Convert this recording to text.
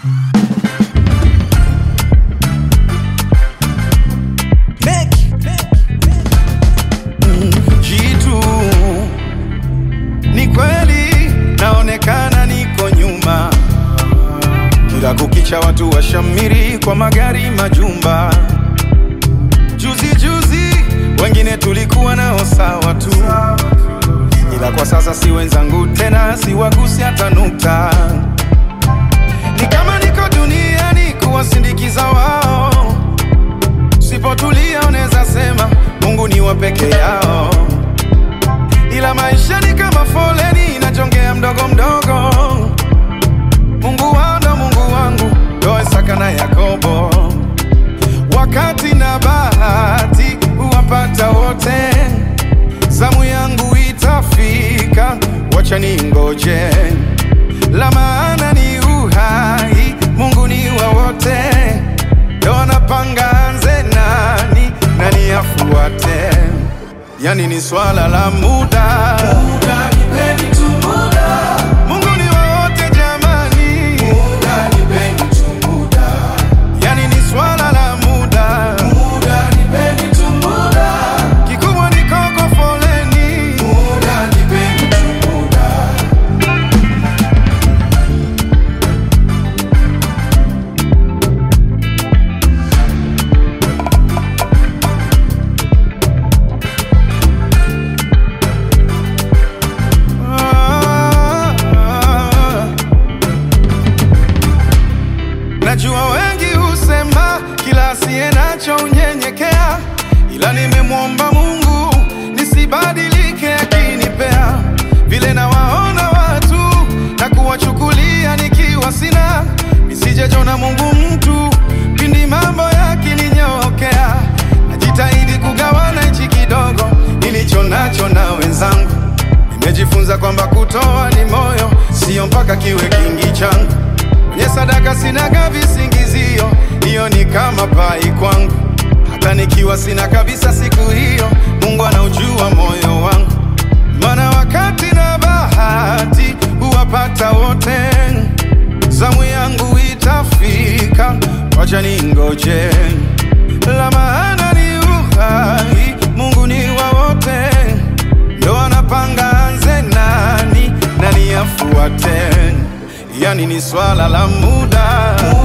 Jitu ni kweli, naonekana niko nyuma, kila kukicha watu washamiri kwa magari, majumba. Juzi juzi wengine tulikuwa nao sawa tu, ila kwa sasa si wenzangu tena, siwagusi hata nukta. Ni kama niko duniani kuwasindikiza wao, sipotulia unaweza sema Mungu ni wa peke yao, ila maisha ni kama foleni inajongea mdogo mdogo. Mungu wao ndo Mungu wangu, ndo Isaka na Yakobo. Wakati na bahati huwapata wote, zamu yangu itafika, wacha ningoje. La maana ni uhai, Mungu ni wa wote, ndo anapanga anze nani nani afuate, yani ni swala la muda. Muda, nipeni tu muda. Mungu ni wa wote jamani, Muda, nipeni tu muda. yani ni swala la muda. Muda, nipeni tu muda. Kikubwa ni koko foleni, Muda, nipeni tu muda. Ah, ah. Najua wengi husema kila asiye nacho unyenyekea, ila nimemwomba Mungu nisibadilike akinipea vile nawaona watu na kuwachukulia nikiwa sina, nisijejona Mungu mtu pindi mambo yakininyokea. Najitahidi kugawana hichi kidogo nilicho nacho na wenzangu Nimejifunza kwamba kutoa ni moyo, sio mpaka kiwe kingi changu. Kwenye sadaka sinaga visingizio, hiyo ni kama pai kwangu. Hata nikiwa sina kabisa siku hiyo, Mungu anaujua moyo wangu. Maana wakati na bahati huwapata wote, zamu yangu itafika, wacha ningoje. La maana ni uhai, Mungu ni wa wote ndo anapanga anze nani nani afuate, yani ni swala la muda.